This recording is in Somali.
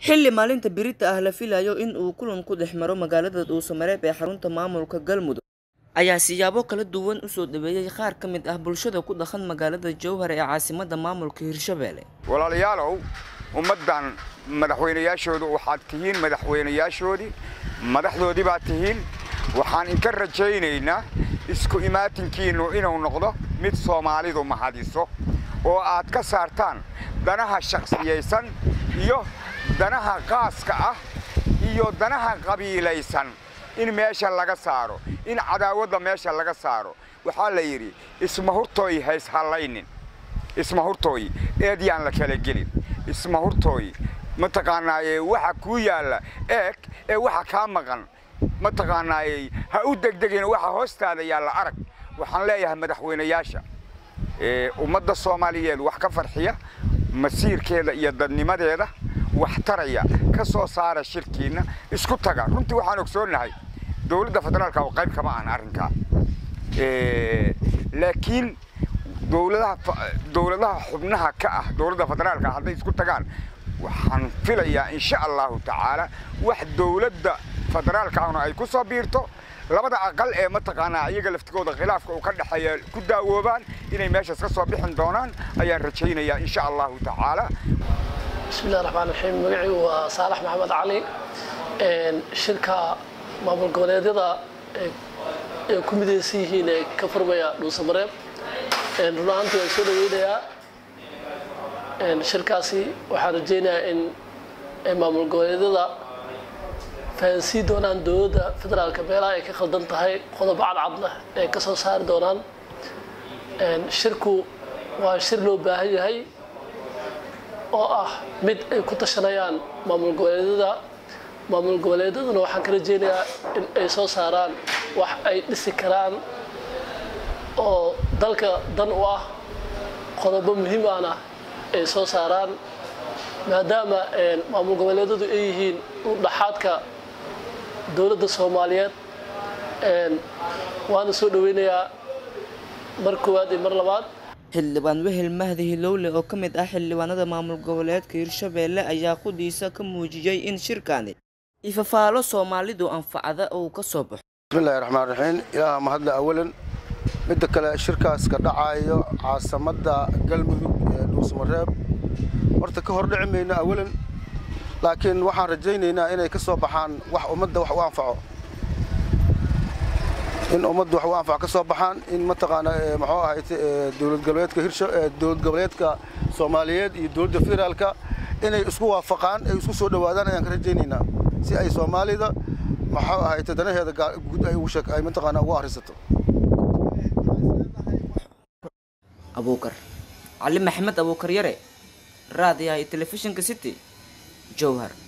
xilli maalinta birita ah la filayo in uu kulan ku dhex maro magaalada dhuusamareeb ee xarunta maamulka galmudug ayaa siyaabo kala duwan usoo dhaweeyey qaar ka mid ah bulshada ku dhaqan magaalada jowhar ee caasimada maamulka hirshabelle walaalayaalow ummaddan madaxweynayaashoodu waxaad tihiin madaxweynayaashoodii madaxdoodii baad tihiin waxaan inka rajaynaynaa isku imaatinkiinnu inuu noqdo mid soomaalidu mahadiso oo aad ka saartaan danaha shakhsiyaysan iyo danaha qaaska ah iyo danaha qabiilaysan in meesha laga saaro in cadaawadda meesha laga saaro waxaa la yidhi isma hurtooy hays hallaynin isma hurtooy eedyaan la kala gelin isma hurtooy mataqaanaaye waxa kuu yaalla eeg ee waxa kaa maqan mataqaanaaye ha u degdegin waxa hoostaada yaalla arag waxaan leeyahay madaxweynayaasha ummadda soomaaliyeed wax ka farxiya masiirkeeda iyo dadnimadeeda wax taraya ka soo saara shirkiinna isku taga runtii waxaan ogsoonnahay dowladda federaalka oo qayb kama ahan arrinkaa laakiin dowladaha dowladaha xubnaha ka ah dowladda federaalka hadday isku tagaan waxaan filayaa insha allahu tacaala wax dowladda federaalka ahna ay ku soo biirto labada aqal ee mataqaanaa iyaga laftigooda khilaafka uu ka dhexeeya ku daawoobaan inay meeshaas ka soo bixin doonaan ayaan rajaynayaa insha allahu tacaala bismillahi raxmaan raxiim magacaygu waa saalax maxamed cali shirka maamul goboleedyada ay ku midaysan yihiin ee ka furmaya dhuusamareeb run ahaantii waan soo dhaweynayaa shirkaasi waxaan rajaynayaa in maamul goboleedyada fahansii doonaan dowladda federaalka meelaha ay ka khaldan tahay qodobo cadcadna ay ka soo saari doonaan shirku waa shir loo baahan yahay oo ah mid ay ku tashanayaan maamul goboleedyada maamul goboleedyaduna waxaan ka rajaynayaa in ay soo saaraan wax ay dhisi karaan oo dalka dan u ah qodobo muhiim ahna ay soo saaraan maadaama maamul goboleedyadu ay yihiin dhaxaadka dowladda soomaaliyeed waana soo dhaweynayaa mar koowaad iyo mar labaad xildhibaan wehel mahdi hilowle oo ka mid ah xildhibaanada maamul goboleedka hirshabelle ayaa qudiisa ka muujiyey in shirkani ifafaalo soomaalidu anfacda uu ka soo baxo bismillahi raxmaan raxiim ilaaha mahadle awalan midda kale shirkaas ka dhacayo caasimadda galmudug ee dhuusmareeb horta ka hor dhici mayno awalan laakiin waxaan rajaynaynaa inay ka soo baxaan wax ummadda wax u anfaco in ummadda wax u anfaco ka soo baxaan in mataqaana muxuu ahayd dowlad goboleedka hirsha dowlad goboleedka soomaaliyeed iyo dowladda federaalka inay isku waafaqaan ay isku soo dhowaadaan ayaan ka rajaynaynaa si ay soomaalida muxuu ahayd danaheeda guud ay ugu sheeg ay mataqaana ugu ahrisato abuukar cali maxamed abuukar yare raadiyaha iyo telefishinka city jowhar